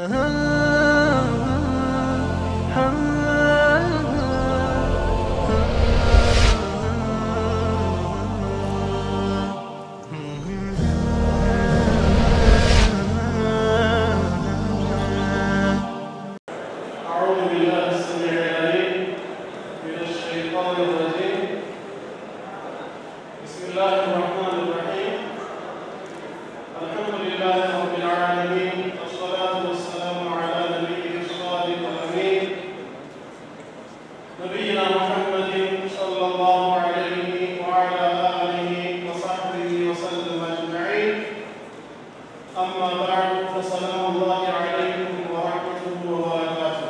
أعوذ بالله السميع العليم من الشيطان الرجيم بسم الله الرحمن الرحيم الحمد لله رب العالمين والصلاة والسلام على نبيه الصادق الأمين نبينا محمد صلى الله عليه وعلى آله وصحبه وسلم أجمعين أما بعد فسلام الله عليكم ورحمته وبركاته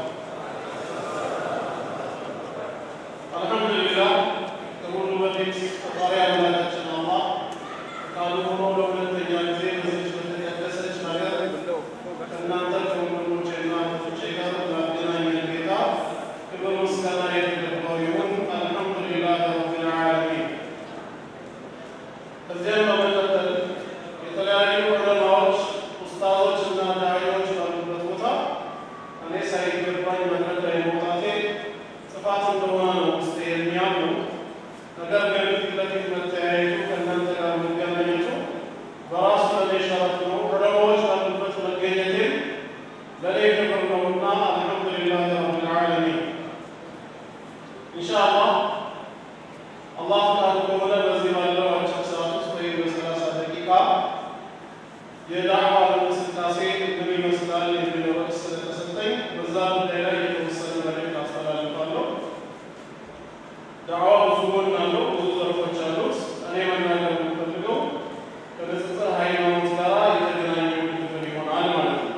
አልሐምዱሊላህ ከሁሉ በፊት ፈጣሪ አምላካችን አላህ ቃሉ ሆኖ ለሁለተኛ ጊዜ በዚች በተቀደሰች ሀገር ከእናንተ ከወንድሞቼና እህቶቼ ጋር ላገናኘን ጌታ ክብር ምስጋና የተገባው ይሁን። አልሐምዱሊላህ ረቢል ዓለሚን። ከዚያም በመቀጠል የተለያዩ ዑለማዎች፣ ኡስታዞች እና ዳዒዎች ባሉበት ቦታ እኔ ሳይገባኝ መድረክ ላይ መውጣቴ ጥፋት እንደሆነ ነው ውስጤ የሚያምኑ። ነገር ግን ፊት ለፊት መተያየቱ ከእናንተ ጋር መገናኘቱ በራሱ ለእኔ ሸረፍ ነው። ዑለማዎች ባሉበት መገኘቴም ለእኔ ክብር ነውና አልሐምዱሊላህ ረቢል ዓለሚን። ኢንሻአላህ አላህ ፈቃዱ ከሆነ በዚህ ባለው አጭር ሰዓት ውስጥ ወይም በሰላሳ ደቂቃ የዳዕዋ እንቅስቃሴ ምን ይመስላል የሚለው ርዕስ ስለተሰጠኝ በዛ ጉዳይ ላይ የተወሰነ መልዕክት አስተላልፋለሁ። ዳዕዋ ብዙ ጎን አለው፣ ብዙ ዘርፎች አሉት። እኔ መናገር የምፈልገው ከንጽጽር ሃይማኖት ጋር የተገናኘ ክፍል ይሆናል ማለት ነው።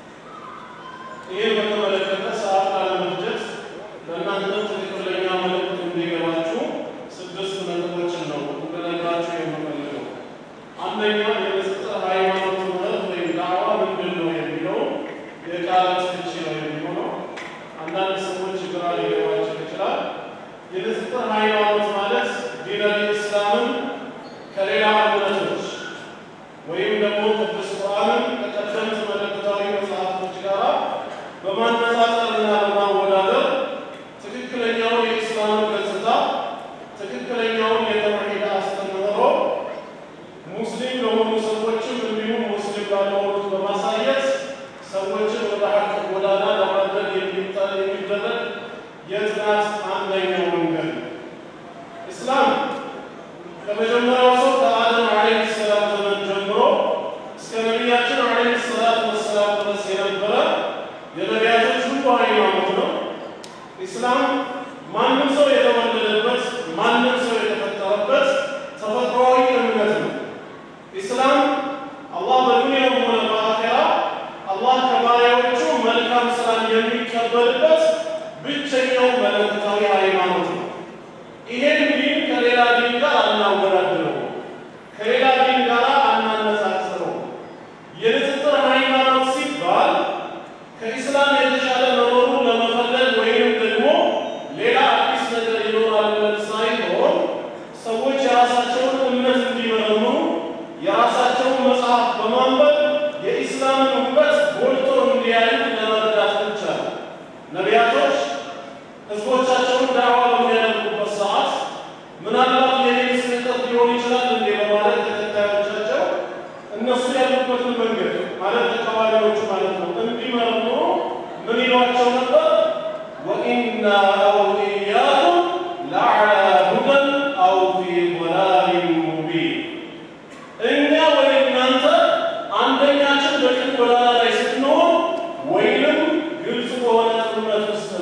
ይህን በተመለከተ ሰዓት ላለመፍጀት ለእናንተም ትክክለኛ መልዕክት እንዲገባችሁ ስድስት ነጥቦችን ነው እንድነግራችሁ የምፈልገው። አንደኛ የንጽጽር ሃይማኖት ትምህርት ወይም ዳዕዋ ምንድን ነው የሚለው የቃላት ፍቺ ነው የሚሆነው። አንዳንድ ሰዎች ግራ ሊገባቸው ይችላል። የንጽጽር ሃይማኖት ማለት ዲነል ኢስላምን ከሌላ እምነቶች ወይም ደግሞ ቅዱስ ቁርአንን ከቀደምት መለኮታዊ መጽሐፍቶች ጋር በማነጻጸርና በማወዳደር ትክክለኛውን የኢስላምን ገጽታ ትክክለኛውን የተውሂድ አስተምህሮ ሙስሊም ለሆኑ ሰዎችም እንዲሁም ሙስሊም ላልሆኑት በማሳየት ሰዎችን ወደ ሐቅ ጎዳና ለማድረግ የሚጣ- የሚደረግ የጥናት አንደኛው መንገድ ነው። ኢስላም ከመጀመሪያው ሰው ከአደም ዓለይሂ ሰላም ዘመን ጀምሮ እስከ ነቢያችን ዓለይሂ ሰላቱ ወሰላም ድረስ የነበረ የነቢያቶች ሁሉ ሃይማኖት ነው። ኢስላም ማንም ሰው የተወለደበት ማንም ሰው የተፈጠረበት ተፈጥሯዊ እምነት ነው። ኢስላም አላህ በዱንያም ሆነ በአኼራ አላህ ከባሪያዎቹ መልካም ስራን የሚቀበልበት ብቸኛው መለኮታዊ ሃይማኖት ነው። ይሄን ዲን ከሌላ ዲን ጋር አናወዳድረው፣ ከሌላ ዲን ጋር አናነጻጽረው። የንጽጽር ሃይማኖት ሲባል ከኢስላም የተሻለ መኖሩን ለመፈለግ ወይም ደግሞ ሌላ አዲስ ነገር ይኖራል ብለን ሳይሆን ሰዎች የራሳቸውን እምነት እንዲመረምሩ የራሳቸውን መጽሐፍ በማንበብ የኢስላምን ውበት ጎልቶ እንዲያዩ ለመረዳት ብቻ ነው። ነቢያቶች ህዝቦቻቸውን ዳዕዋ በሚያደርጉበት ሰዓት ምናልባት የኔን ስህተት ሊሆን ይችላል እንዴ በማለት ተከታዮቻቸው እነሱ ያሉበትን መንገድ ማለት ተቃዋሚዎቹ ማለት ነው እንዲመረምሩ ምን ይሏቸው ነበር? ወኢና አው ኢያኩም ለዐላ ሁደን አው ፊ ضላሊን ሙቢን እኛ ወይ እናንተ አንደኛችን በቅን ጎዳና ላይ ስትኖር ወይንም ግልጽ በሆነ ጥመት ውስጥ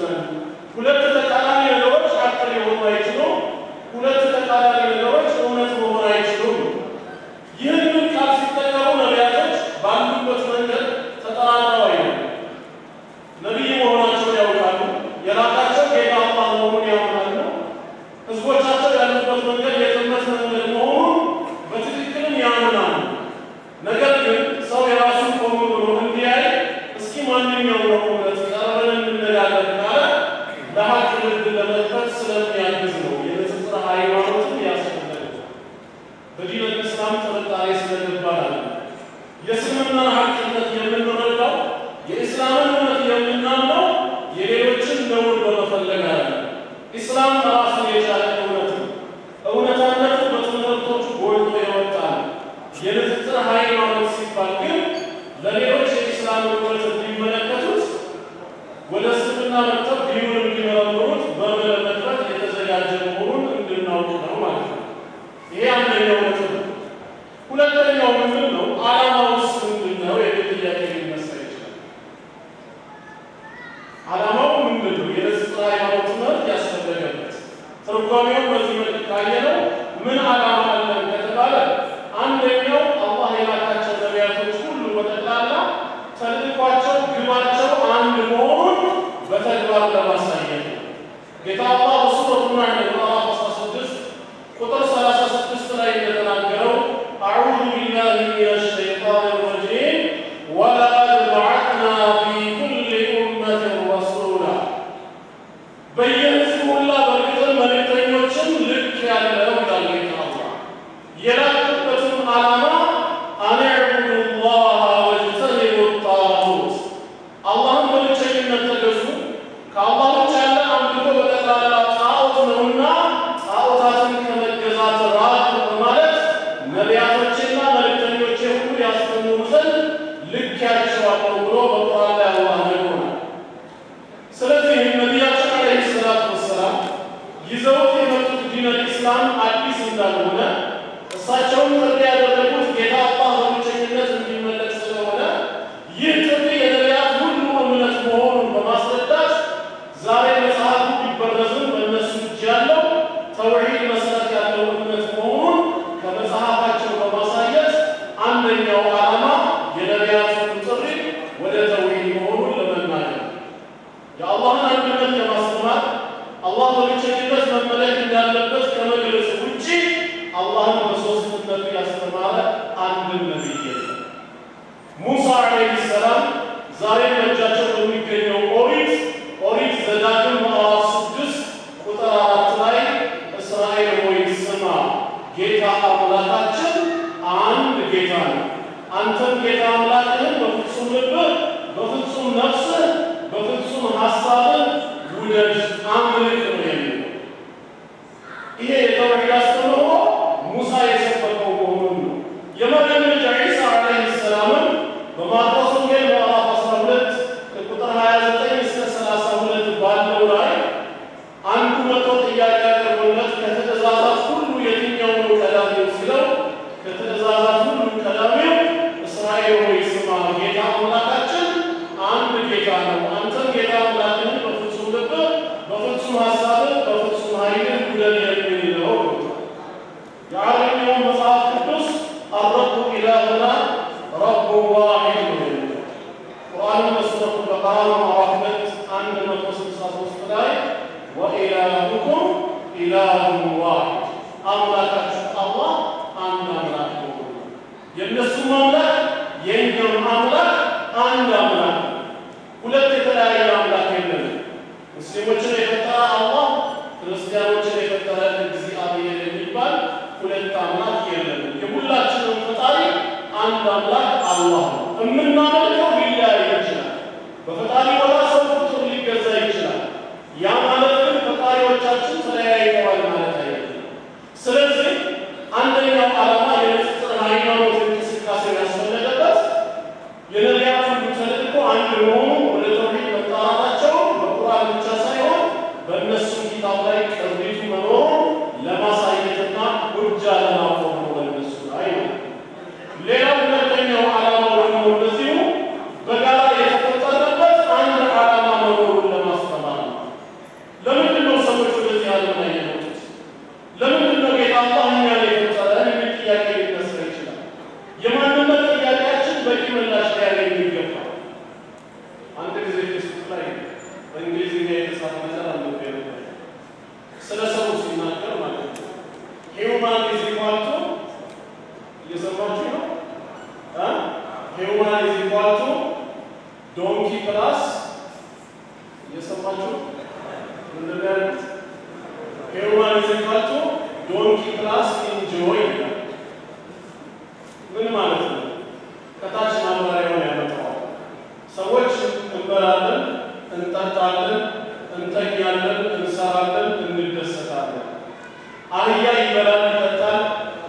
የሌሎችን ነውር በመፈለግ አለ። ኢስላም ራሱን የቻለ እውነት ነው። እውነታነቱ በትምህርቶቹ ጎልቶ የወጣ ነው። የንጽጽር ሃይማኖት ሲባል ግን ለሌሎች የኢስላም እውነት እንዲመለከቱት ወደ እስልምና መጥተው ዲኑን እንዲመረምሩት በመለመጥረት የተዘጋጀ መሆኑን እንድናውቅ ነው ማለት ነው። ይሄ አንደኛው ነጥብ ነው። ሁለተኛው ምንድን ነው? ዓላማውስ ምንድን ነው? የሚል ጥያቄ ሊነሳ ይችላል። ዓላማው ምንድን ነው? የንጽጽር ሃይማኖት ትምህርት ያስፈለገበት ትርጓሜው በዚህ መልክ ካየነው ምን ዓላማ አለን ከተባለ አንደኛው አላህ የላካቸው ነቢያቶች ሁሉ በጠቅላላ ተልእኳቸው፣ ግባቸው አንድ መሆኑን በተግባር ለማሳየት ነው። ጌታ አላህ በሱረቱ ናሕል ምዕራፍ 16 ቁጥር 36 ላይ እንደተናገረው አዑዙ ቢላሂ ሚነ ሸይጣን ረጂም ወለቀድ በዐትና ፊ ኩሊ ኡመትን ረሱላ በየህዝቡ ሁላ በእርግጥም መልእክተኞችን ልክ ያለው ይላል ጌታ አላህ የላክበትም ዓላማ አን ዕቡዱ ላህ ወጅተኒቡ ጣጉት አላህን በብቸኝነት ተገዙ፣ ከአላህ ውጭ ያለ አምልኮ በጠቅላላ ጣዖት ነውና ጣዖታትን ከመገዛት ራቁ በማለት ነቢያቶችና መልእክተኞቼ ሁሉ ያስተምሩ ዘንድ ልኬያቸዋለሁ ብሎ በቁርአን ላይ አላህ ነግሮናል። ስለዚህ ነቢያችን ዓለይሂ ሰላቱ ወሰላም ይዘውት የመጡት ዲነል ኢስላም አዲስ እንዳልሆነ እሳቸውን ጥሪ ያደረጉት ጌታ አላህ በብቸኝነት እንዲመለክ ስለሆነ ይህ ጥሪ የነቢያት ሁሉ እምነት መሆኑን በማስረዳት ዛሬ መጽሐፉ ቢበረዝም በእነሱ እጅ ያለው ተውሒድ መሰረት ያለው እምነት መሆኑን ከመጽሐፋቸው በማሳየት አንደኛው ዓላማ የነቢያቱን ጥሪ ወደ ተውሒድ መሆኑን ለመናገር የአላህን አንድነት ለማስተማር አላህ በብቸኝነት መመለክ እንዳለበት ከመግለጽ ውጪ አላህን በሦስትነቱ ያስተማረ አንድም ነቢይ የለም። ሙሳ ዓለይሂ ሰላም ዛሬ በእጃቸው በሚገኘው ኦሪት ኦሪት ዘዳግም ምዕራፍ ስድስት ቁጥር አራት ላይ እስራኤል ሆይ ስማ፣ ጌታ አምላካችን አንድ ጌታ ነው። አንተም ጌታ አምላክህን በፍጹም ልብህ፣ በፍጹም ነፍስህ፣ በፍጹም ሐሳብህ ውደድ አምልክ ነው የሚለው። ይሄ የተውሒድ አስተምህሮ ሙሳ የሰበከው መሆኑን ነው። የመርየም ልጅ ዒሳ ዓለይሂ ሰላምም በማርቆስ ወንጌል ምዕራፍ 12 ከቁጥር 29 እስከ 32 ባለው ላይ አንዱ መቶ ጥያቄ ያቀርቦለት ከትእዛዛት ሁሉ የትኛው ነው ቀዳሚው ሲለው ከትእዛዛት ሁሉ ቀዳሚው እስራኤል ሆይ ስማ ጌታ አምላካችን አንድ ጌታ ነው። አንተም ጌታ አምላክህን በፍጹም ልብህ፣ በፍጹም ሐሳብህ፣ በፍጹም ኃይልህ ውደድ የሚል ነው ብሎታል። የዓረብኛው መጽሐፍ ቅዱስ አረቡ ኢላሁና ረቡ ዋሒድ ነው የሚለው። ቁርአንን በሱረቱ በቀራ ምዕራፍ ሁለት አንድ መቶ ስልሳ ሦስት ላይ ወኢላሁኩም ኢላሁን ዋሒድ አምላካችሁ አላህ አንድ አምላክ ነው። የእነሱም አምላክ የእኛም አምላክ አንድ አምላክ ነው። ሁለት የተለያየ አምላክ የለንም። ሙስሊሞችን የፈጠረ አላህ ክርስቲያኖችን የፈጠረ እግዚአብሔር የሚባል ሁለት አምላክ የለንም። የሁላችንም ፈጣሪ አንድ አምላክ አላህ ነው። የምናመልከው ሊለያይ ይችላል። በፈጣሪ ቦታ ሰው ፍጡር ሊገዛ ይችላል። ያ ማለት ግን ፈጣሪዎቻችን ተለያይተዋል ማለት አይደለም። ስለዚህ አንደኛው ዓላማ የንጽጽር ሃይማኖት እንቅስቃሴ ያስፈለገበት የነቢያት ሁሉ ተልእኮ አንድ መሆኑ ወደ ተውሒድ መጣራታቸው በቁርአን ብቻ ሳይሆን በእነሱ ኪታብ ላይ ቅሪቱ መኖሩን ለማሳየትና ሁጃ ለማቆም ነው በእነሱ ላይ ነው። ሌላው ሁለተኛው ዓላማው ደግሞ እንደዚሁ በጋራ የተፈጠረበት አንድ ዓላማ መኖሩን ለማስተማር ነው። ለምንድን ነው ሰዎች ወደዚህ ዓለም ላይ የመጡት? ለምንድን ነው ጌታ አላህ እኛን የፈጠረን የሚል ጥያቄ ሊነሳ ይችላል። የማንነት ጥያቄያችን በቂ ምላሽ ሊያገኝ ይገባል። አንድ ጊዜ ፌስቡክ ላይ በእንግሊዝኛ የተጻፈ ነገር አንብቤ ነበር። ስለ ሰው ሲናገር ማለት ነው ሂውማን ኢዝ ኢኳል ቱ እየሰማችሁ ነው እ ሂውማን ኢዝ ኢኳል ቱ ዶንኪ ፕላስ እየሰማችሁ ምንድን ነው ያሉት? ሂውማን ኢዝ ኢኳል ቱ ዶንኪ ፕላስ ኢንጆይ ይላል። ምን ማለት ነው? ከታች ማብራሪያውን ያመጣዋል። ሰዎች እንበላለን፣ እንጠጣለን፣ እንተኛለን፣ እንሰራለን፣ እንደሰታለን። አህያ ይበላል፣ ይጠጣል፣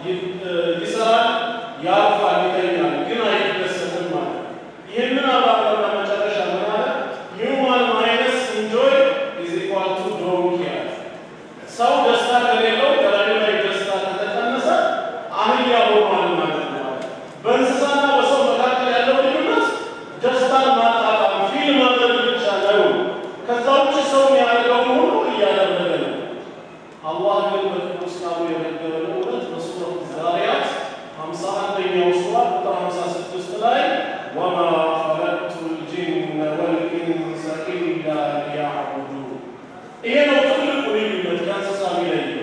ይሰራል፣ ያርፋል፣ ይተኛል፣ ግን አይደሰትም ማለት ይህንን አባባልና መጨረሻ ምን አለ? ሂውማን ማይነስ ኢንጆይ ኢዝ ኢኳል ቱ ዶንኪ አለ። ሰው ደስታ ከሌለው ከላዩ ላይ ደስታ ከተቀነሰ አህያ ሆኗል ማለት ነው። በእንስሳና በሰው መካከል ያለው ልዩነት ደስታን ማጣጣም ፊል ማድረግ ብቻ ነው። ከዛ ውጭ ሰው ያደረገውን ሁሉ እያደረገ ነው። አላህ ግን በቅዱስ ቃሉ የነገረን እውነት በሱረት ዛሪያት ሃምሳ አንደኛው ሱራ ቁጥር ሃምሳ ስድስት ላይ ወማ ኸለቅቱ ልጅነ ወልኢንሰ ኢላ ሊያዕቡዱን ይሄ ነው ትልቁ ልዩነት ከእንስሳ የሚለየው።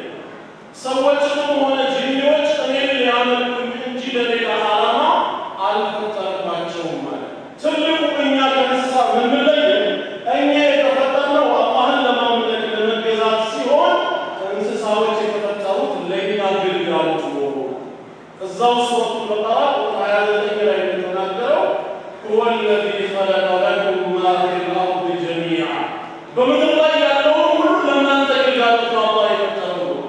ሰዎችንም ሆነ ጂኒዎች እኔን ሊያመልኩኝ እንጂ ለሌላ ዓላማ አልፈጠርኳቸውም ማለት ትልቁ እኛ ከእንስሳ የምንለየው እኛ የተፈጠርነው አላህን ለማምለክ ለመገዛት ሲሆን እንስሳዎች የተፈጠሩት ለእኛ ግልጋሎት ኖሮ እዛው ሱረቱ በቀራ ቁጥር 29 ላይ እንደተናገረው ሁወ ለዚ ኸለቀ ለኩም ማ ፊል አርድ ጀሚዓ በምድር ላይ ያለውን ሁሉ ለእናንተ ግልጋሎት ነው አላህ የፈጠረው ነው።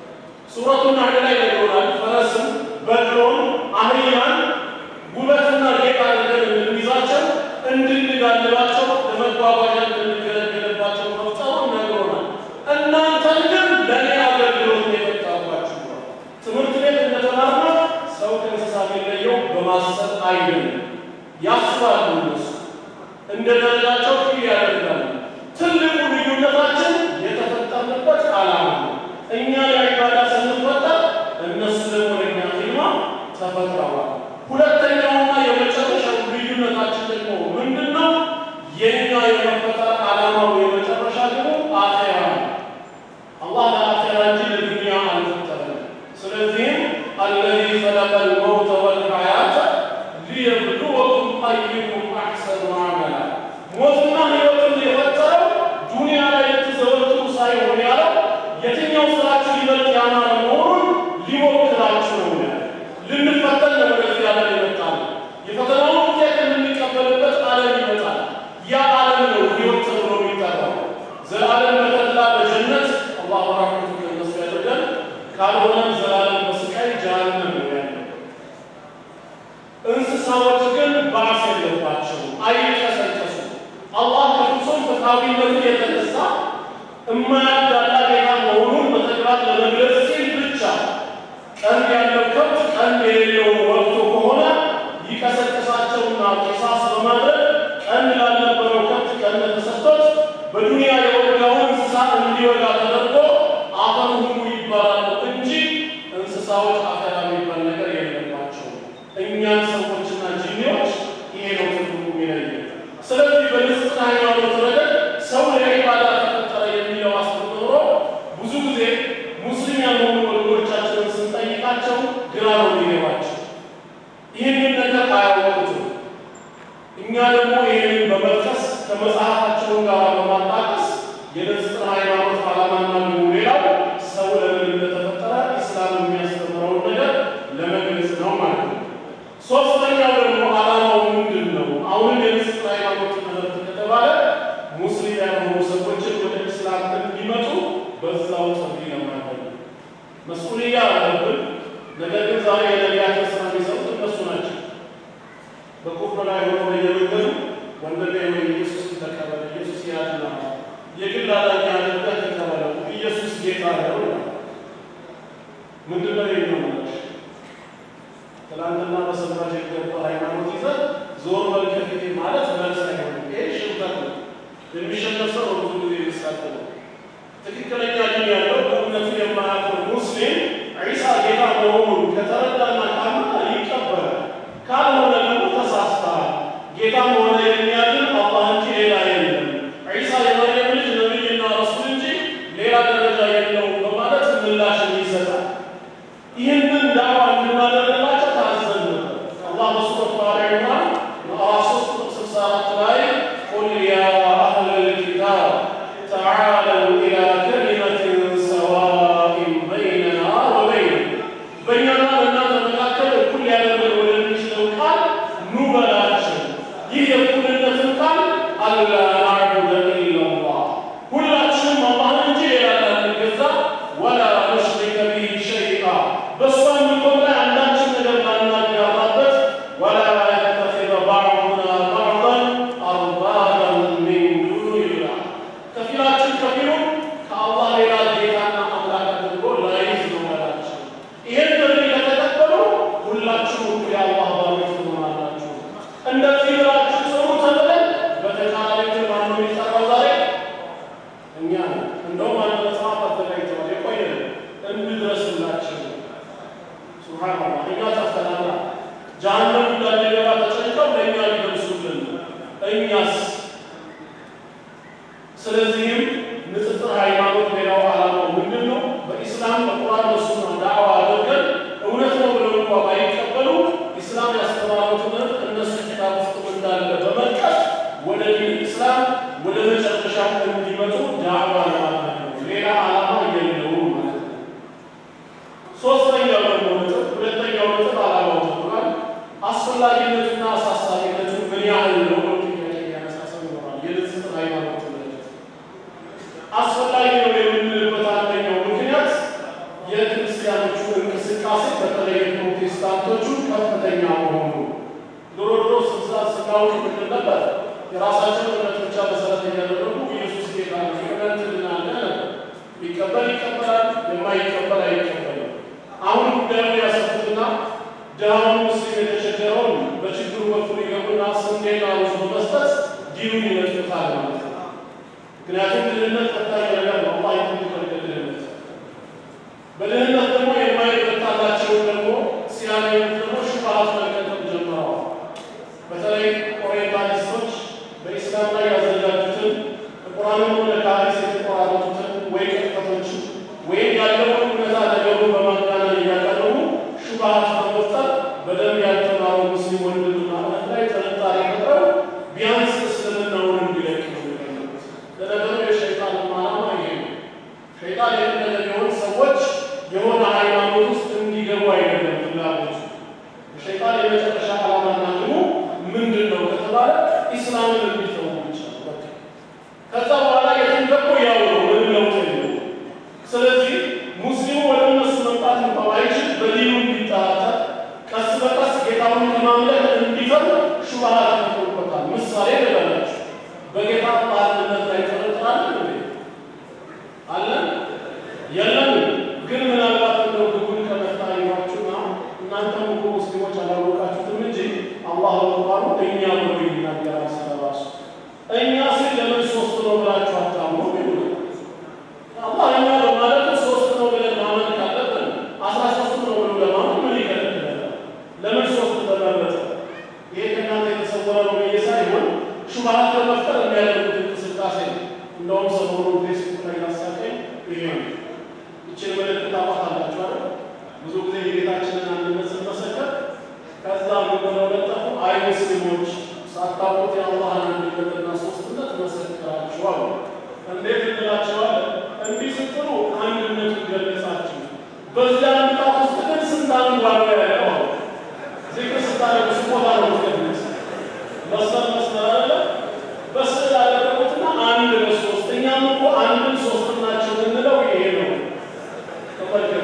ሱረቱ ናህል ላይ ይሆናል ፈረስን፣ በቅሎን፣ አህያን ውበትና ጌጥ አድርገን እንድንይዛቸው እንድንጋልባቸው ለመጓጓዣ እንድንገለገልባቸው መፍጠሩ ነግሮናል። እናንተን ግን ለእኔ አገልግሎት ነው የፈጠርኳችሁ ነው። ትምህርት ቤት እንደተማርነው ሰው ከእንስሳ የሚለየው በማሰብ አይደለም። ያስባሉ እነሱ እንደ ደረጃቸው ፊል ያደርጋሉ። ትልቁ ልዩነታችን የተፈጠርንበት ዓላማ ነው። እኛ ለዒባዳ ስንፈጠር እነሱ ደግሞ ለእኛ ፊልማ ተፈጥረዋል። ሁለተኛውና የመጨረሻው ልዩነታችን ደግሞ ምንድን ነው? የእኛ የመፈጠር ዓላማው የመጨረሻ ደግሞ አኼራ ነው። አላህ ለአኼራ እንጂ ለዱንያ አልፈጠረንም። ስለዚህም አለዚ ኸለቀ ልመውተ ወልሐያተ ሊየብሉወኩም አዩኩም አሕሰኑ አመላ ሞትና ሕይወትን የፈጠረው ዱንያ ላይ ልትዘወትሩ ሳይሆን ያለው የትኛው ስራችሁ ይበልጥ ያማረ መሆኑን ሊሞክራችሁ ነው ያለ። ልንፈተን ነው ወደዚህ ዓለም የመጣ ነው። የፈተናውን ውጤት የምንቀበልበት ዓለም ይመጣል። ያ ዓለም ነው ሕይወት ተብሎ የሚጠራው። ዘላለም በተድላ በጀነት አላህ በራህመቱ ከነሱ ያደርገን፣ ካልሆነም ዘላለም በስቃይ ጀሃነም ነው ያለው። እንስሳዎች ግን ባዕስ የለባቸውም፣ አይቀሰቀሱም። አላህ ከፍጹም ፍትሐዊነቱ የተነሳ እማያዳላ ጌታ መሆኑን በተግባር ለመግለጽ ሲል ብቻ ቀንድ ያለው ከብት ቀንድ የሌለውን ወቅቶ ከሆነ ይቀሰቅሳቸውና ቂሳስ በማድረግ ቀንድ ላልነበረው ከብት ቀንድ ተሰጥቶት በዱንያ የወጋውን እንስሳ እንዲወጋ ተደርጎ አፈር ሁሉ ይባላሉ እንጂ እንስሳዎች አፈር የሚባል ነገር የለባቸውም። እኛን ሰዎችና ጂኒዎች ይሄ ነው ትርጉሙ የሚለየው። ስለዚህ በንጽጽና ሃይማኖት ረገድ ሰው ለዒባዳ ተፈጠረ የሚለው አስተምህሮ ብዙ ጊዜ ሙስሊም ያልሆኑ ወገኖቻችንን ስንጠይቃቸው ግራ ነው የሚገባቸው። ይህንን ነገር አያወቁትም። እኛ ደግሞ ይህንን በመጥቀስ ከመጽሐፋቸውን ጋር በማጣቀስ የንጽጽና ሃይማኖት ዓላማና ደግሞ ሌላው ሰው ለምን እንደተፈጠረ ኢስላም የሚያስተምረውን ነገር ለመግለጽ ነው ማለት ነው። ሶስተኛው ደግሞ ዓላማው ምንድን ነው? አሁንም የንጽጽና ሃይማኖት ትምህርት ከተባለ ሙስሊም ያልሆኑ ሰዎችን ወደ ኢስላም እንዲመጡ በዛው ጥሪ ለማድረግ ነው። መስኡልያ አለብን። ነገር ግን ዛሬ የነቢያችን ስራ የሚሰሩት እነሱ ናቸው። በኩፍር ላይ ሆኖ በየመንገዱ ወንድሜ ወይ ኢየሱስ ተቀበለ፣ ኢየሱስ ያድና፣ የግል አዳኝ አድርገህ ተቀበለው፣ ኢየሱስ ጌታ ነው ይላል። ምንድን ነው የሚሆነው? ትናንትና በሰማች የገባ ሃይማኖት ይዘህ ዞር በል ከፊቴ ማለት መልስ አይሆንም። ይሄ ሽንፈት ነው። የሚሸነፍ ሰው ነው ብዙ ጊዜ የሚሳተፈው። ትክክለኛ ዲን ያለው በእምነቱ የማያፍር ሙስሊም ዒሳ ጌታ መሆኑን ከተረዳና ካመነ ይቀበላል። ካልሆነ ደግሞ ተሳስተሃል፣ ጌታም ሆነ የሚያድን አላህ እንጂ ሌላ የለም፣ ዒሳ የመርየም ልጅ ነቢይና ረሱል እንጂ ሌላ ደረጃ የለውም በማለት ምላሽን ይሰጣል። ይህንን ዳዋ እንድናደርግላቸው ታዘን ነበር። አላህ በሱረት አሊ ዒምራን ምዕራፍ 3 ቁጥር 64 ላይ ቁል ያ አህለል ኪታብ ተዓለው ኢላ ከሊመትን ሰዋኢን በይነና ወበይነኩም በእኛና በእናንተ መካከል እኩል ሊያደርገን ወደሚችለው ቃል ኑ በላቸው። ይህ የእኩልነትን ቃል አላ ናዕቡደ ስለዚህም ንጽጽር ሃይማኖት ሌላው ዓላማው ምንድን ነው? በኢስላም በቁርአን በሱና ዳዕዋ አድርገን እውነት ነው ብለው እንኳ ባይቀበሉ ኢስላም ያስተማረው ትምህርት እነሱ ኪታብ ውስጥ እንዳለ በመጥቀስ ወደ ዲን ኢስላም ወደ መጨረሻው እንዲመጡ ዳዕዋ ለማድረግ ነው። ሌላ ዓላማ የለውም ማለት ነው። ሶስተኛው ደግሞ ነጥብ ሁለተኛው ነጥብ ዓላማው ተብሏል። አስፈላጊነቱና አሳሳቢነቱ ምን ያህል ነው ነው ጥያቄ ያነሳሰብ ይኖራል። የንጽጽር ሃይማኖት ትምህርት አስፈላጊ ነው የምንልበት አንደኛው ምክንያት የክርስቲያኖቹ እንቅስቃሴ በተለይ ፕሮቴስታንቶቹ ከፍተኛ መሆኑ ድሮ ድሮ ስልሳ ስጋዎች ምንድን ነበር? የራሳቸው እምነት ብቻ መሰረት እያደረጉ ኢየሱስ ጌታ ነው እምነት ልናለ ይቀበል ይቀበላል፣ የማይቀበል አይቀበልም። አሁን ጉዳዩ ያሰፉትና ድሃውን ሙስሊም የተቸገረውን በችግሩ በኩል ይገቡና ስንዴና ሩዝ በመስጠት ዲኑን ይነጥቁታል ማለት ነው። ምክንያቱም ድህነት ፈታኝ ነገር ነው። አላህ የሚፈልገ ድህነት በድህነት ደግሞ የማይበታላቸውን ደግሞ ሲያገኙት ደግሞ ሽፋት መከተል ጀምረዋል። በተለይ ኦሪየንታሊስቶች በኢስላም ላይ ያዘጋጁትን ቁርአንም ሆነ ከሐዲስ የተቆራረጡትን ወይ ቅጥፈቶችን ወይም ያለውን እውነታ ነገሩ በማጋነን እያቀረቡ ሹብሃት በመፍጠር በደንብ ያልተማረው ሙስሊም ወንድምና እህት ላይ ጥርጣሬ ፈጥረው ቢያንስ እስልምናውን እንዲለቅ ነው የሚፈልጉት። ለነገሩ የሸይጣን ዓላማ ይሄ ነው። ሸይጣን የፈለገ ቢሆን ሰዎች የሆነ ሃይማኖት ውስጥ እንዲገቡ አይደለም ፍላጎቱ። የሸይጣን የመጨረሻ ዓላማና ግቡ ምንድን ነው ከተባለ ኢስላምን እንዲተዉ ብቻ ነው በቃ። ከዛ በኋላ የትም ገቡ ያው ነው፣ ምንም ለውጥ የለውም። ስለዚህ ሙስሊሙ ወደ እነሱ መምጣት እንኳ ባይችል በዲኑ እንዲጠራጠር ቀስ በቀስ ጌታውን ለማምለክ እንዲፈር ሹብሃት ተፈጥሮበታል። ምሳሌ ልበላችሁ። በጌታ በአንድነት ላይ ጥርጥራለን እንዴ? አለን የለም። ግን ምናልባት እንደው ግቡን ከመታ ይሏችሁና እናንተም እኮ ሙስሊሞች አላወቃችሁትም እንጂ አላህ በቁርአኑ እኛ ብሎ ይናገራል ስለራሱ። እኛ ሲል ለምን ሶስት ነው ብላችሁ አታምኑ ይሉናል። አላህ እኛ በማለቱ ሶስት ነው ብለን ማመን ካለብን አስራ ሶስት ነው ብሎ ለማመን ምን ይከለክላል? ለምን ሶስት ተመረጠ? ይሄ ከእናንተ የተሰወረ ነው ብዬ ሳይሆን ሹብሃት ለመፍጠር የሚያደርጉት እንቅስቃሴ ነው። እንደውም ሰሞኑን ፌስቡክ ላይ ያሳቀኝ ይሄ ነው። ይችን ምልክት ታውቃላችሁ አይደል? ብዙ ጊዜ የጌታችንን አንድነት ስንመሰከር ከዛ ምን ብለው ለጠፉ? አይ ሙስሊሞች ሳታውቁት የአላህን አንድነትና ሶስትነት መሰክራችኋል። እንዴት እንላቸዋለን? እንዲህ ስትሉ አንድነቱን ገለጻችሁ። በዚያ አንድነት ውስጥ ግን ስንት አንድ ዋጋ ያለው ዚክር ስታደርጉ ስሞታ ነው ምትገለጽ መስመር መስመር አለ በስዕል ያደረጉትና አንድ በሶስት እኛም እኮ አንድን ሶስት ናቸው የምንለው ይሄ ነው። ተመልከቱ።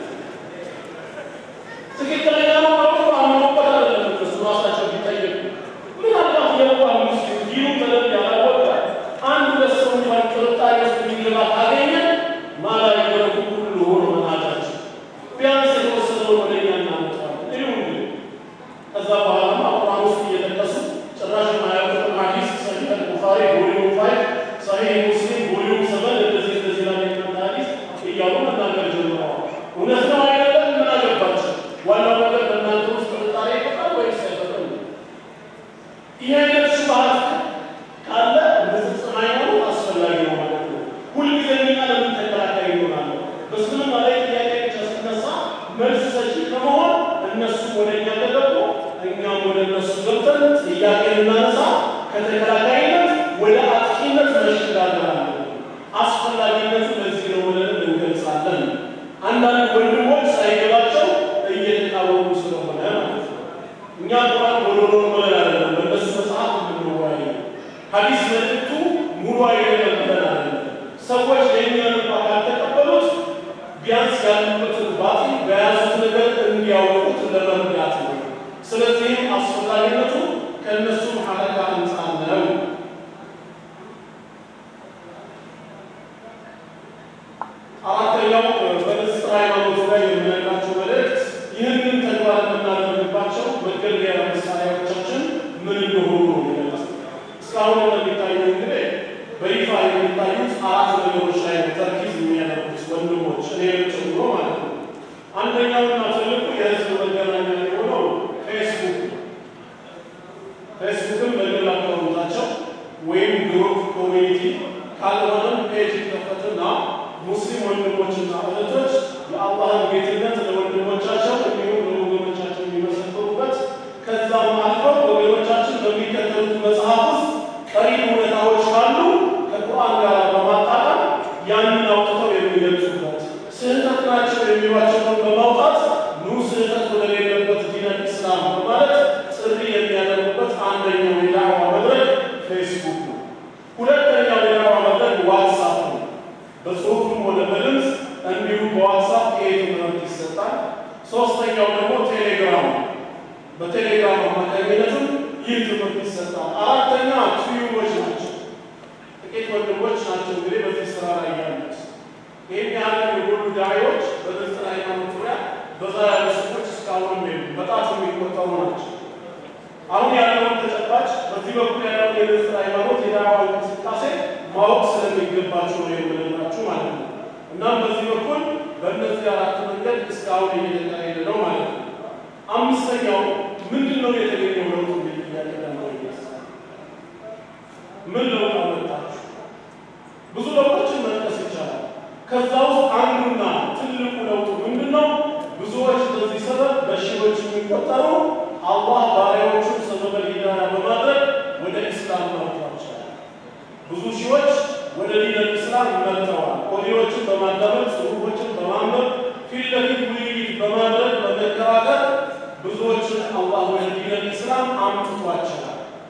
ትክክለኛ ነው ማለት ነው። አምኖበት አይደለም። እነሱ ራሳቸው ቢጠየቁ ምናልባት የዋህ ሙስሊም ዲኑ በደንብ ያላወቀ አንድ ለሰው እንኳን ጥርጣሬ ውስጥ የሚገባ ካገኘ ማላ የገረቡ ሁሉ ሆኖ መናቃቸው ቢያንስ የተወሰነውን ወደ እኛ እናመጣዋለን። ይሁ እንግዲህ ከዛ በኋላማ ቁርአን ውስጥ እየጠቀሱ ጭራሽ የማያውቁትን ሐዲስ ሰሒህ አልቡኻሪ ቮሊዩም ፋይቭ ሰሒህ ሙስሊም ቮሊዩም ሰቨን እንደዚህ እንደዚህ ላይ የመጣ ሐዲስ እያሉ መናገር ጀምረዋል። እውነት ነው አይደለም? ምን አገባቸው? ዋናው ነገር በእናንተ ውስጥ ጥርጣሬ ይፈጥራል ወይስ አይፈጥርም? ይህ አይነት ሹብሃት ካለ ንጽጽር ሃይማኖት አስፈላጊ ነው ማለት ነው። ሁልጊዜ እኛ ለምን ተከራካሪ ይሆናል? በእስልምና ላይ ጥያቄ ብቻ ሲነሳ መልስ ሰጪ ከመሆን እነሱ ወደ እኛ ከገቡ እኛም ወደ እነሱ ገብተን ጥያቄ ልናነሳ ከተከራካሪነት ወደ አጥቂነት መሸጋገር አለብን። አስፈላጊነቱ ለዚህ ነው ብለን እንገልጻለን። አንዳንድ ወንድሞች ሳይገባቸው እየተቃወሙ ስለሆነ ማለት ነው። እኛ ቁርአን ጎዶሎ ብለን አይደለም በእነሱ መጽሐፍ የምንወያየው። ሐዲስ መልእክቱ ሙሉ አይደለም ብለን አይደለም። ሰዎች የእኛን እንኳ ካልተቀበሉት ቢያንስ ያሉበትን ባጢል በያዙት ነገር እንዲያውቁት ለመርዳት ነው። ስለዚህም አስፈላጊነቱ ከእነሱ ሐረካ አንጻር ነው። አራተኛው በንጽጽር ሃይማኖት ላይ የምነግራቸው መልእክት ይህንን ተግባር የምናደርግባቸው መገልገያ መሳሪያዎቻችን ምን እንደሆኑ ነው የሚገልጸው። እስካሁን እንደሚታየው እንግዲህ በይፋ የሚታዩት አራት ነገሮች ላይ ነው ተርኪዝ የሚያደርጉት ወንድሞች እኔንም ጨምሮ ማለት ነው። አንደኛውና ትልቁ የህዝብ መገናኛ የሆነው ፌስቡክ ነው። ፌስቡክም በግል አካውንታቸው ወይም ግሩፕ ኮሚኒቲ ካልሆነም ፔጅ ይከፈትና ሙስሊም ወንድሞችና እህቶች የአላህን ጌትነት ለወንድሞቻቸው እንዲሁም ለወገኖቻቸው የሚመሰክሩበት ከዛም አልፈው ወገኖቻችን በሚከተሉት መጽሐፍ ውስጥ ቀሪ እውነታዎች ካሉ ከቁርአን ጋር በማጣጣም ያንን አውጥተው የሚገልጹበት ስህተት ናቸው የሚሏቸውን በማውጣት ኑ ስህተት ወደሌለበት ዲነል ኢስላም በማለት ጥሪ የሚያደርጉበት አንደኛው የዳዕዋ መድረክ ፌስቡክ ነው። ሁለተኛው የዳዕዋ መድረክ ዋትሳፕ ነው። በጽሁፍም ሆነ በድምፅ እንዲሁም በዋትሳፕ ይሄ ትምህርት ይሰጣል። ሶስተኛው ደግሞ ቴሌግራም ነው። በቴሌግራም አማካኝነትም ይህ ትምህርት ይሰጣል። አራተኛ ቲዩቦች ናቸው። ጥቂት ወንድሞች ናቸው እንግዲህ በዚህ ስራ ላይ ያሉት። ይህን ያህል የጎሉ ዳዒዎች በግልጽ ሃይማኖት ዙሪያ በዛ ያሉ ሰዎች እስካሁን የሉም። በጣት የሚቆጠሩ ናቸው። አሁን ያለውን ተጨባጭ በዚህ በኩል ያለውን የግልጽ ሃይማኖት የዳዕዋ እንቅስቃሴ ማወቅ ስለሚገባቸው ነው የምንላችሁ ማለት ነው። እናም በዚህ በኩል በእነዚህ አራት መንገድ እስካሁን እየተካሄደ ነው ማለት ነው። አምስተኛው ምንድን ነው የተገኘው ለውጥ የሚል ጥያቄ ደግሞ ይነሳል። ምን ለውጥ አመጣችሁ? ብዙ ለውጦችን መጥቀስ ይቻላል። ከዛ ውስጥ አንዱና ትልቁ ለውጡ ምንድን ነው? ብዙዎች በዚህ ሰበብ በሺዎች የሚቆጠሩ አላህ ባሪያዎቹን ሰበበል ሂዳያ በማድረግ ወደ ኢስላም መርቷቸዋል። ብዙ ሺዎች ወደ ዲነል ኢስላም መጥተዋል። ኦዲዮችን በማዳመጥ ጽሁፎችን በማንበብ ፊት ለፊት ውይይት በማድረግ በመከራከር ብዙዎችን አላህ ወደ ዲነል ኢስላም አምጥቷቸዋል።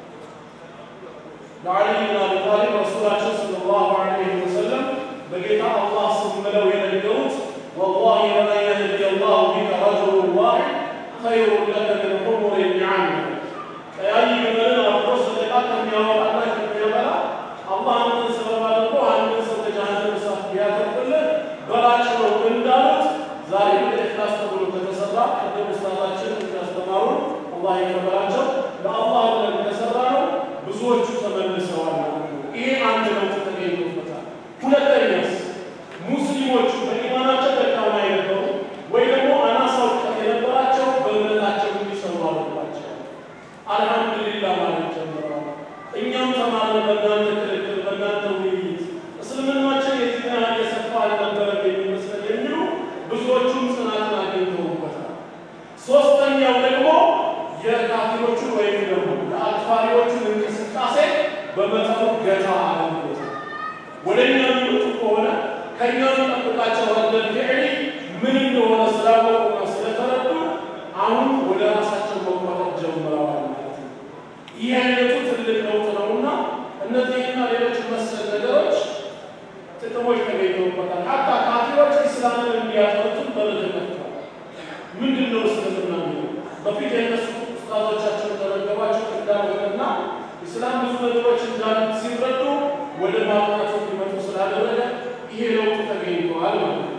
ለዓሊ ብን አቢ ጣሊብ ረሱላችን ሰለላሁ ዐለይሂ ወሰለም በጌታ አላህ ስም ብለው የነገሩት ወላሂ ለመን የህዲ አላሁ ቢከ ረጁሉን ዋሒድ ኸይሩን ለከ ሚን ሑሙሪ ኒዓም ቀያይ ግመልን አብሮ ሰደቃ ከሚያወጣና ከሚያበላ አላህ አንድን ሰበብ አድርጎ አንድን ሰው ከጀሃነም እሳት ቢያተርፍልህ በላጭ ነው እንዳሉት ዛሬ በኢኽላስ ተብሎ ከተሰራ ቅድም ኡስታዛችን እንዳስተማሩን አላህ ይቀበላቸው ለአላህ ብለን ከሰራ ነው ብዙዎቹ ተመልሰዋል ማለት ነው። ይሄ አንድ ለውጥ ተገኝቶበታል። ሁለተኛስ ሙስሊሞቹ በኢማናቸው ደካማ የነበሩ ወይ ደግሞ አናሳ እውቀት የነበራቸው በእምነታቸው እንዲሰሩ አለባቸው። አልሐምዱሊላህ ማለት ጀምረዋል። እኛም ተማርን በእናንተ ክርክር፣ በእናንተ ውይይት እስልምናችን የዚህ ያህል የሰፋ አልነበረም የሚመስለን የሚሉ ብዙዎቹም ጽናትን አግኝተውበታል። ሶስተኛው ደግሞ የካፊሮቹን ወይም ደግሞ የአክፋሪዎቹን እንቅስቃሴ በመጠኑ ገታ አድርጎታል። ወደ እኛ የሚመጡ ከሆነ ከእኛ የሚጠብቃቸው ረደል ፊዕሊ ምን እንደሆነ ስላወቁና ስለተረዱ አሁን ወደ ራሳቸው መቆጠር ጀምረዋል ማለት ነው። ይህ አይነቱ ትልቅ ለውጥ ነውና እነዚህና ሌሎች መሰል ነገሮች ጥቅሞች ተገኝተውበታል። ሀታ ካፊሮች ኢስላምን እንዲያጠሩትም በር ተከፍቷል። ምንድን ነው እስልምና የሚለው በፊት የነሱ ኡስታዞቻቸው ተረገባቸው እንዳልሆነና ኢስላም ብዙ ነገሮች እንዳሉት ሲረዱ ወደ ማጥናቱ እንዲመጡ ስላደረገ ይሄ ለውጥ ተገኝተዋል ማለት ነው።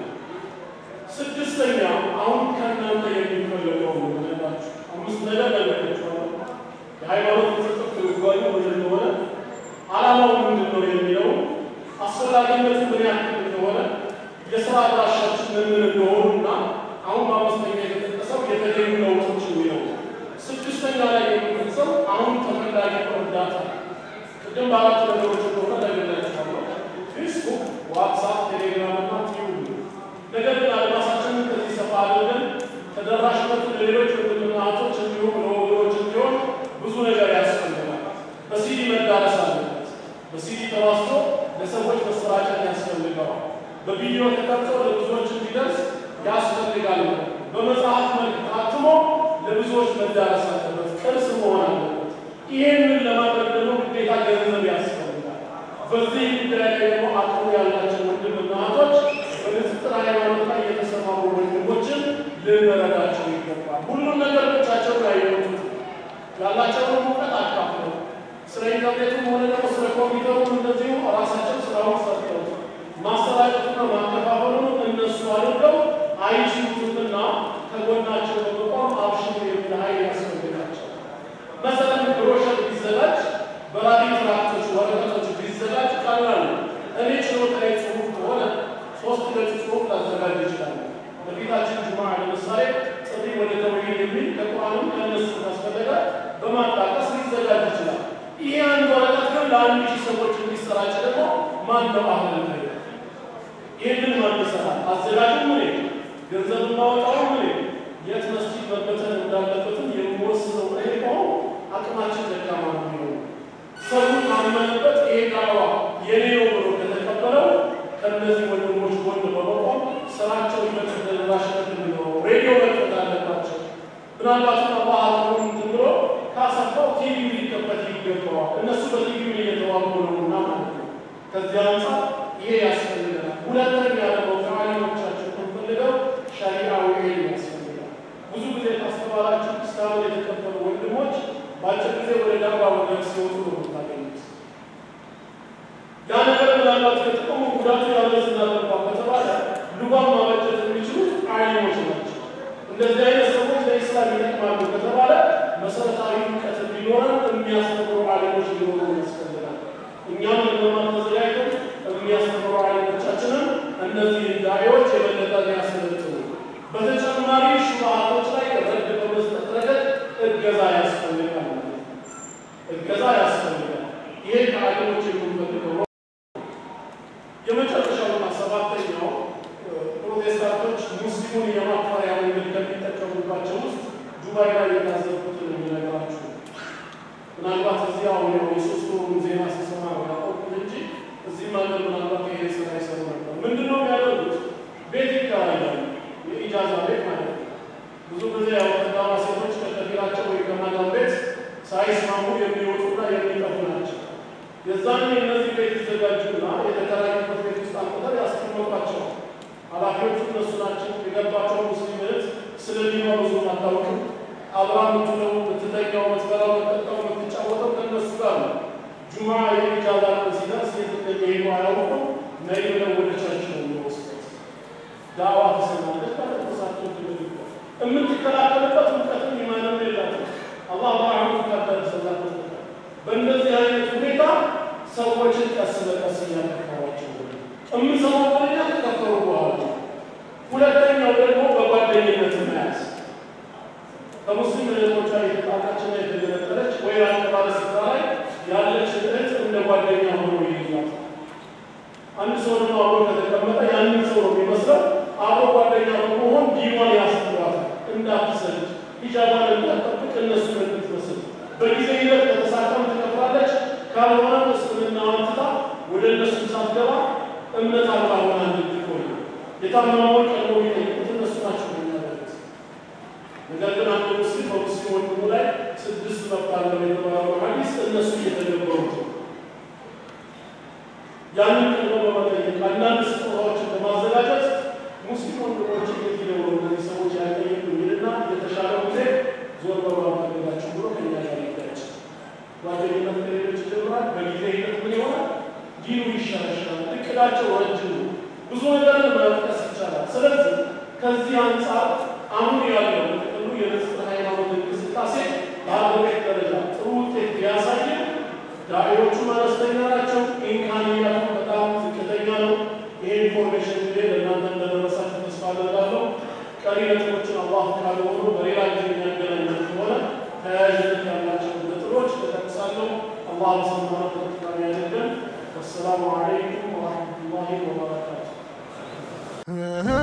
ስድስተኛ አሁን ከእናንተ የሚፈለገው ነገራችሁ አምስት ነገር ነገራችኋለሁ። የሃይማኖት ምጥጥፍ ትርጓሜ ምን እንደሆነ ዓላማው ምንድን ነው የሚለው አስፈላጊነቱ ምን ያክል እንደሆነ የስራ አድራሻችን ምን ምን እንደሆኑና አሁን በአምስተኛ የተጠቀሰው የተገኙ ለውጦች የሚለው ስድስተኛ ላይ የሚጠቅሰው አሁን ተፈላጊ እርዳታ ቅድም በአራት ነገሮች እንደሆነ ነግሬያችኋለሁ። ፌስቡክ፣ ዋትሳፕ፣ ቴሌግራም እና ቲዩብ ነገር ግን አድማሳችንን ከዚህ ሰፋ አድርገን ተደራሽነቱ ለሌሎች ወንድምና እህቶች እንዲሁም ለወገኖች እንዲሆን ብዙ ነገር ያስፈልጋል። በሲዲ መዳረስ አለበት። በሲዲ ተዋስቶ ለሰዎች መሰራጨት ያስፈልገዋል። በቪዲዮ ተቀርጾ ለብዙዎች እንዲደርስ ያስፈልጋል። በመጽሐፍ መልክ ታትሞ ለብዙዎች መዳረስ አለበት። ቅርስ መሆን አለበት። ይህንን ለማድረግ ደግሞ ግዴታ ገንዘብ ያስፈልጋል። በዚህ ጉዳይ ላይ ደግሞ አቅሙ ያላቸው ወንድምና እህቶች በንጽጽር ሃይማኖት ላይ የተሰማሩ ወንድሞችን ልንረዳቸው ይገባል። ሁሉም ነገር ብቻቸውን አይወጡት። ያላቸውን እውቀት አካፍለው ስለ ኢንተርኔቱም ሆነ ደግሞ ስለ ኮምፒውተሩም እንደዚሁ ራሳቸው ስራውን ሰርተው ማሰራጨቱና ማከፋፈሉን እነሱ አድርገው አይችሉትምና ከጎናቸው በመቆም አብሽሩ የሚል ኃይል ያስፈልጋቸው። መሰለን ብሮሸር ቢዘጋጅ በራሪ ትራክቶች፣ ወረቀቶች ቢዘጋጅ ቀላል ነው። እኔ ችሎታዬ ጽሁፍ ከሆነ ሶስት ገጽ ጽሁፍ ላዘጋጅ ይችላል። በፊታችን ጁማ ለምሳሌ ጥሪ ወደ ተውሂድ የሚል ከቁርአንም ከነሱ ካስፈለገ በማጣቀስ ሊዘጋጅ ይችላል። ይሄ አንድ ወረቀት ግን ለአንድ ሺህ ሰዎች እንዲሰራጭ ደግሞ ማን ነው አሁን ላይ ይህንን ማን ይሰራል? አዘጋጁ ምን ገንዘብ ማወጣው ምን የት መስጂድ መበተን እንዳለበትም የሚወስነው እኔ ከሆነ አቅማችን ደካማ ነው የሚሆነው። ሰው ካመነበት ይሄ ዳዋ የኔ ነው ብሎ ከተቀበለው ከእነዚህ ወንድሞች ጎን በመቆም ስራቸው ይበልጥ ተደራሽነት እንዲኖረው ሬዲዮ መክፈት አለባቸው። ምናልባትም አላህ አቅሙን እንትን ብሎ ካሰፋው ቲቪ ሊከፈት ይገባዋል። እነሱ በቲቪ እየተዋጉ ነውና ማለት ነው። ከዚህ አንጻር ይሄ ያስፈልገናል። ሁለተኛ ደግሞ ከዓሊሞቻችን የምንፈልገው ሸሪዓዊ ዒልም ያስፈልጋል። ብዙ ጊዜ ካስተማራችሁ እስካሁን የተቀበሉ ወንድሞች በአጭር ጊዜ ወደ ዳባ ወደ ሲወጡ ነው የምታገኙት። ያ ነገር ምናልባት ከጥቅሙ ጉዳቱ ያመዝናል እንኳን ከተባለ ሉጋን ማበጀት የሚችሉት ዓሊሞች ናቸው። እንደዚህ አይነት ሰዎች ለኢስላም ይጠቅማሉ ከተባለ መሰረታዊ እውቀት እንዲኖረን የሚያስተምሩ ዓሊሞች ሊኖሩ ያስፈልጋል። እኛም ለመማር ተዘጋጅተን የሚያስተምሩ ዓሊሞቻችንን እነዚህ ዳዒዎች የበለጠ ሊያሰለጥኑ በተጨማሪ ሹብሃቶች ላይ ረድ በመስጠት ረገድ እገዛ ያስፈልጋል ማለት ነው። እገዛ ያስፈልጋል። ይሄ ከዓሊሞች የምንፈልገው ነው። የመጨረሻውና ሰባተኛው ፕሮቴስታንቶች ሙስሊሙን የማፈሪያ መንገድ ከሚጠቀሙባቸው ውስጥ ዱባይ ላይ የታዘብኩትን የሚነግራችሁ ምናልባት እዚህ አሁን ያው የሶስት ወሩን ዜና ስሰማ ነው ያቆቁት እንጂ እዚህም ሀገር ምናልባት ይሄ ስራ ይሰሩ ነበር። ምንድን ነው የሚያደርጉት? ቤት ይከራያሉ፣ የኢጃዛ ቤት ማለት ነው። ብዙ ጊዜ ያው ቀዳማ ሴቶች ከከፊላቸው ወይ ከማዳም ቤት ሳይስማሙ የሚወጡና የሚጠፉ ናቸው። የዛኔ እነዚህ ቤት ይዘጋጁና የተከራዩበት ቤት ውስጥ አንቁተር ያስቀመጧቸዋል። ኃላፊዎቹ እነሱ ናቸው። የገባቸው ሙስሊም እህት ስለ ዲኗ ብዙ አታውቅም። አብራ ምትለው ምትተኛው፣ ምትበላው፣ ምትጠጣው፣ ምትጫወተው ከእነሱ ጋር ነው። ጁማ የኢጃዛ ቀን ሲደርስ የት እንደሚሄዱ አያውቁም። ነይ ብለው ወደ ቸርች ነው የሚወስዱት። ዳዋ ተሰማለች ማለት እሳቸው ትልልበት የምትከላከልበት እውቀትም ኢማንም የላትም። አላህ በአሁኑ ካደረሰላት በእንደዚህ አይነት ሁኔታ ሰዎችን ቀስ በቀስ እያከፈሯቸው የምንሰማው ወሬኛ ከከፈሩ በኋላ ሁለተኛው ደግሞ በጓደኝነት መያዝ ከሙስሊም እህቶቿ የተጣላችና የተገነጠለች ወይ ራቅ ባለ ስፍራ ላይ ያለች እህት እንደ ጓደኛ ሆኖ ይይዟል። አንድ ሰው ደግሞ አብሮ ከተቀመጠ ያንን ሰው ነው የሚመስለው። አብሮ ጓደኛ በመሆን ዲኗን ያስተምራታል። እንዳትሰልች ሂጃቧን እንዳትጠብቅ እነሱን እንድትመስል በጊዜ ሂደት ከተሳካም ትከፍላለች። ካልሆነ እስልምናዋን ትታ ወደ እነሱ ሳትገባ እምነት አልባ ሆና እንድትቆይ የታመመውን ቀድሞ የሚጠይቁት እነሱ ናቸው የሚያደርጉት። ነገር ግን አንድ ሙስሊም በሙስሊም ወንድሙ ላይ ስድስት መብት አለው የተባለው ሐዲስ እነሱ እየተገበሩት ነው። ያንን ቀድሞ በመጠየቅ አንዳንድ ስጦታዎችን በማዘጋጀት ሙስሊም ወንድሞች የት ሄደው ነው እነዚህ ሰዎች ያልጠየቁ ይልና የተሻለ ጊዜ ዞር በብራ ፈለጋቸው ብሎ ከኛ ጋር ይጋጭ ጓደኝነት ከሌሎች ይጀምራል። በጊዜ ሂደት ምን ይሆናል? ዲኑ ይሻሻል። እቅዳቸው ረጅም ነው። ብዙ ነገርን መጥቀስ ይቻላል። ስለዚህ ከዚህ አንጻር አሁን ያለው ጥቅሉ የንጽህ ሃይማኖት እንቅስቃሴ በሀገር ቤት ደረጃ ጥሩ ውጤት ቢያሳይም ዳዒዎቹም አነስተኛ ናቸው። ኢምካንያቱ በጣም ዝቅተኛ ነው። ይህ ኢንፎርሜሽን ጊዜ ለእናንተ እንደደረሳችሁ ተስፋ አደርጋለሁ። ቀሪ ነጥቦችን አላህ ካለ ሆኖ በሌላ ጊዜ የሚያገናኘን ከሆነ ተያያዥነት ያላቸው ነጥቦች ተጠቅሳለሁ። አላህ በሰማነው ተጠቃሚ ያደርገን። ወሰላሙ አለይኩም ወረሕመቱላሂ ወበረካቱ።